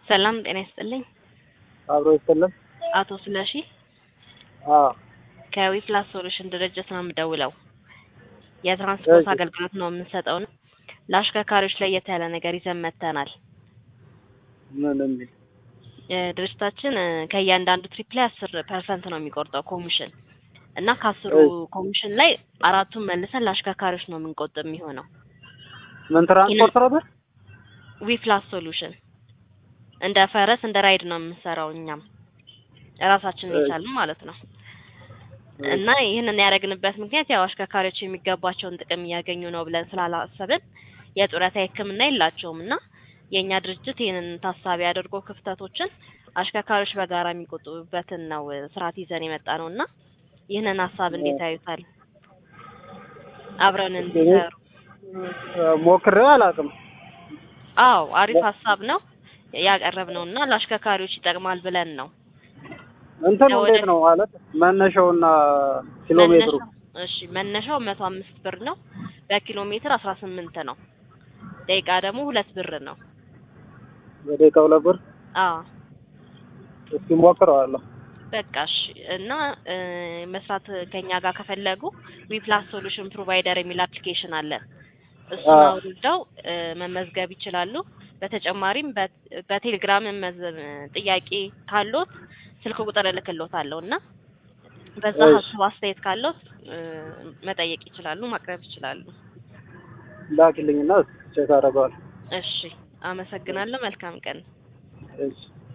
ሰላም ጤና ይስጥልኝ። አብሮ ይሰለም። አቶ ስለሺ አዎ ከዊፕላስ ሶሉሽን ድርጅት ነው የምደውለው። የትራንስፖርት እሺ። አገልግሎት ነው የምንሰጠው ነው። ለአሽከርካሪዎች ለየት ያለ ነገር ይዘን መጥተናል። ምን የሚል እ ድርጅታችን እ ከእያንዳንዱ ትሪፕ ላይ አስር ፐርሰንት ነው የሚቆርጠው ኮሚሽን እና ከአስሩ ኮሚሽን ላይ አራቱን መልሰን ለአሽከርካሪዎች ነው የምንቆጥብ የሚሆነው። ምን ትራንስፖርት ነበር? ዊፕላስ ሶሉሽን እንደ ፈረስ እንደ ራይድ ነው የምንሰራው እኛም ራሳችንን እሺ። የቻልን ማለት ነው። እና ይህንን ያደረግንበት ምክንያት ያው አሽከርካሪዎች የሚገባቸውን ጥቅም እያገኙ ነው ብለን ስላላሰብን የጡረታ ሕክምና የላቸውም እና የእኛ ድርጅት ይህንን ታሳቢ አድርጎ ክፍተቶችን አሽከርካሪዎች በጋራ የሚቆጥቡበትን ነው እ ስርዓት ይዘን የመጣ ነው እና ይህንን ሀሳብ እንዴት ያዩታል? አብረን እንዲሰሩ። ሞክሬው አላውቅም። አዎ አሪፍ ሀሳብ ነው ያቀረብነው እና ለአሽከርካሪዎች ይጠቅማል ብለን ነው። እንትኑ ወደ- እንዴት ነው ማለት መነሻውና ኪሎ ሜትሩ? መነሻው- እሺ መነሻው መቶ አምስት ብር ነው። በኪሎ ሜትር አስራ ስምንት ነው። ደቂቃ ደግሞ ሁለት ብር ነው። በደቂቃ ሁለት ብር። አዎ እስኪ ሞክረዋለሁ። በቃ እሺ። እና እ መስራት ከኛ ጋር ከፈለጉ ዊፕላስ ሶሉሽን ፕሮቫይደር የሚል አፕሊኬሽን አለን። እሱን አዎ። አውርደው እ መመዝገብ ይችላሉ። በተጨማሪም በ- በቴሌግራም መመዝገብ ጥያቄ ካሎት ስልክ ቁጥር እልክሎታለሁ እና በዛ እሺ። ሀሳብ አስተያየት ካሎት እ መጠየቅ ይችላሉ፣ ማቅረብ ይችላሉ። ላኪልኝና ቼክ አደርገዋለሁ። እሺ፣ አመሰግናለሁ። መልካም ቀን። እሺ